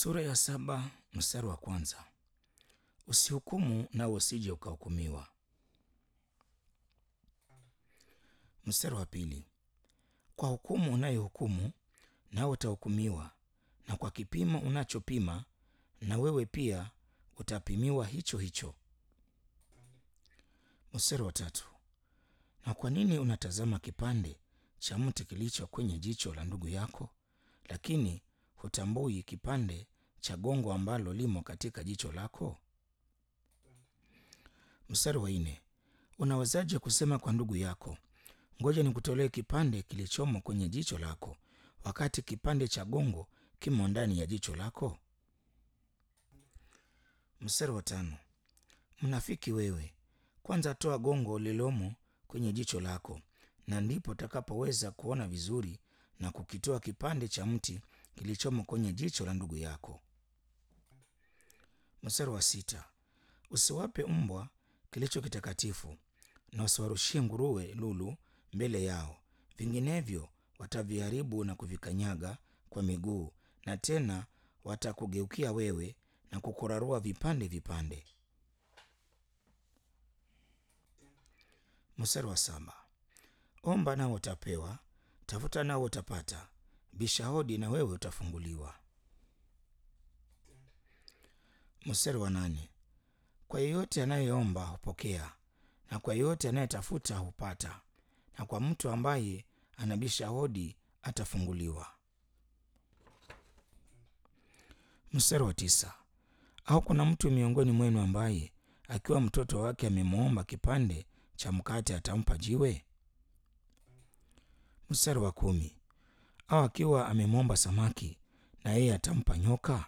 Sura ya saba mstari wa kwanza. Usihukumu nawe usije ukahukumiwa. Mstari wa pili. Kwa hukumu unayohukumu nawe utahukumiwa, na kwa kipimo unachopima na wewe pia utapimiwa hicho hicho. Mstari wa tatu. Na kwa nini unatazama kipande cha mti kilicho kwenye jicho la ndugu yako, lakini hutambui kipande cha gongo ambalo limo katika jicho lako? Mstari wa nne. Unawezaje kusema kwa ndugu yako, ngoja nikutolee kipande kilichomo kwenye jicho lako, wakati kipande cha gongo kimo ndani ya jicho lako? Mstari wa tano. Mnafiki wewe, kwanza toa gongo lililomo kwenye jicho lako, na ndipo utakapoweza kuona vizuri na kukitoa kipande cha mti kilichomo kwenye jicho la ndugu yako. Mstari wa sita. Usiwape mbwa kilicho kitakatifu, na usiwarushie nguruwe lulu mbele yao, vinginevyo wataviharibu na kuvikanyaga kwa miguu, na tena watakugeukia wewe na kukurarua vipande vipande. Mstari wa saba. Omba nao utapewa, tafuta nao utapata, bisha hodi na wewe utafunguliwa. Mstari wa nane. Kwa yeyote anayeomba hupokea, na kwa yeyote anayetafuta hupata, na kwa mtu ambaye anabisha hodi atafunguliwa. Mstari wa tisa. Au kuna mtu miongoni mwenu ambaye akiwa mtoto wake amemwomba kipande cha mkate atampa jiwe? Mstari wa kumi. Au akiwa amemwomba samaki na yeye atampa nyoka?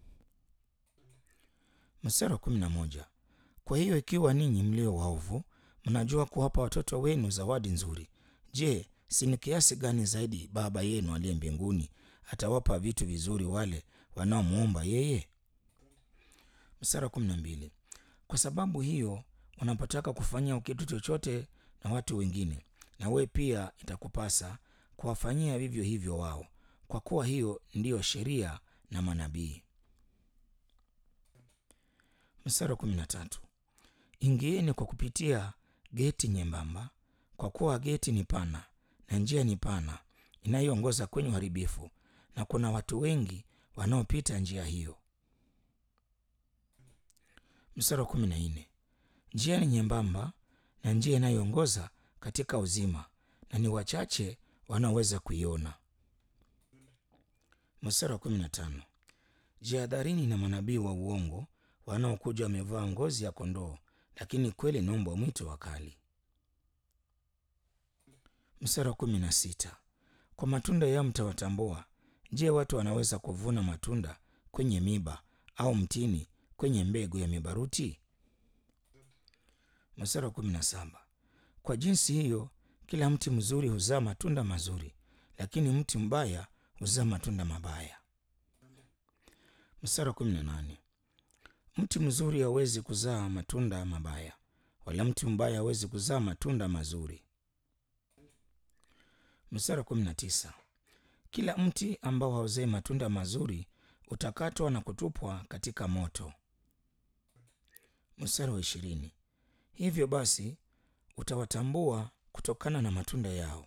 Mstari wa kumi na moja. Kwa hiyo ikiwa ninyi mlio waovu mnajua kuwapa watoto wenu zawadi nzuri, je, si ni kiasi gani zaidi Baba yenu aliye mbinguni atawapa vitu vizuri wale wanaomwomba yeye? Mstari wa kumi na mbili. Kwa sababu hiyo unapotaka kufanyia kitu chochote na watu wengine, na wewe pia itakupasa kuwafanyia vivyo hivyo wao, kwa kuwa hiyo ndiyo sheria na manabii. Mstari wa kumi na tatu. Ingieni kwa kupitia geti nyembamba, kwa kuwa geti ni pana na njia ni pana inayoongoza kwenye uharibifu, na kuna watu wengi wanaopita njia hiyo. Mstari wa kumi na nne. Njia ni nyembamba na njia inayoongoza katika uzima, na ni wachache wanaoweza kuiona. Mstari wa kumi na tano. Jihadharini na manabii wa uongo wanaokuja wamevaa ngozi ya kondoo, lakini kweli ni mbwa mwitu wakali. Mstari wa kumi na sita. Kwa matunda yao mtawatambua. Je, watu wanaweza kuvuna matunda kwenye miba au mtini kwenye mbegu ya mibaruti? Mstari wa kumi na saba. Kwa jinsi hiyo kila mti mzuri huzaa matunda mazuri, lakini mti mbaya huzaa matunda mabaya. Mstari wa kumi na nane. Mti mzuri hawezi kuzaa matunda mabaya, wala mti mbaya hawezi kuzaa matunda mazuri. Mstari wa kumi na tisa. Kila mti ambao hauzai matunda mazuri utakatwa na kutupwa katika moto. Mstari wa ishirini. Hivyo basi utawatambua kutokana na matunda yao.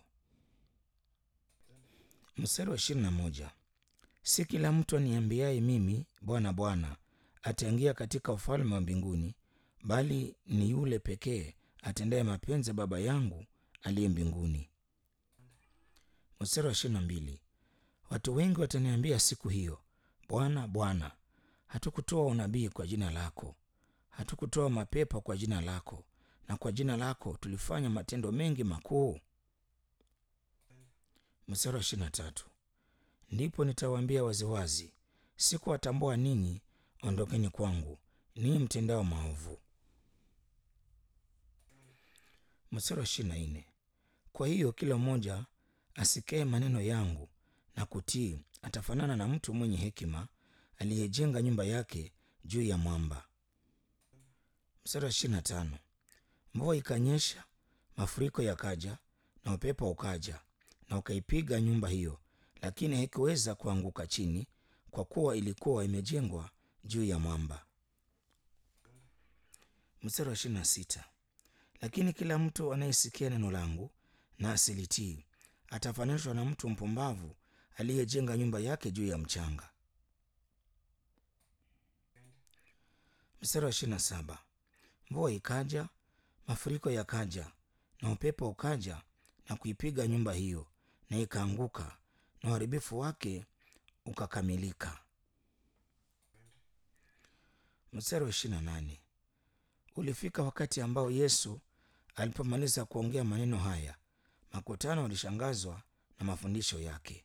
Mstari wa ishirini na moja. Si kila mtu aniambiaye mimi Bwana, Bwana ataingia katika ufalme wa mbinguni, bali ni yule pekee atendaye mapenzi ya Baba yangu aliye mbinguni. Mstari wa ishirini na mbili. Watu wengi wataniambia siku hiyo, Bwana, Bwana, hatukutoa unabii kwa jina lako, hatukutoa mapepo kwa jina lako, na kwa jina lako tulifanya matendo mengi makuu? Mstari wa ishirini na tatu. Ndipo nitawaambia waziwazi, sikuwatambua ninyi, ondokeni kwangu ninyi mtendao maovu. Mstari wa ishirini na nne. Kwa hiyo kila mmoja asikae maneno yangu na kutii atafanana na mtu mwenye hekima aliyejenga nyumba yake juu ya mwamba. Mstari wa ishirini na tano. Mvua ikanyesha, mafuriko yakaja, na upepo ukaja na ukaipiga nyumba hiyo, lakini haikuweza kuanguka chini, kwa kuwa ilikuwa imejengwa juu ya mwamba. Mstari wa ishirini na sita lakini kila mtu anayesikia neno langu na asilitii atafananishwa na mtu mpumbavu aliyejenga nyumba yake juu ya mchanga. Mstari wa ishirini na saba mvua ikaja, mafuriko yakaja, na upepo ukaja na kuipiga nyumba hiyo, na ikaanguka, na uharibifu wake ukakamilika. Mstari wa ishirini na nane ulifika wakati ambao Yesu alipomaliza kuongea maneno haya, makutano walishangazwa na mafundisho yake.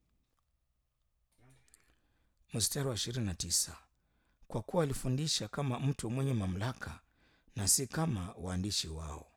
Mstari wa ishirini na tisa kwa kuwa alifundisha kama mtu mwenye mamlaka na si kama waandishi wao.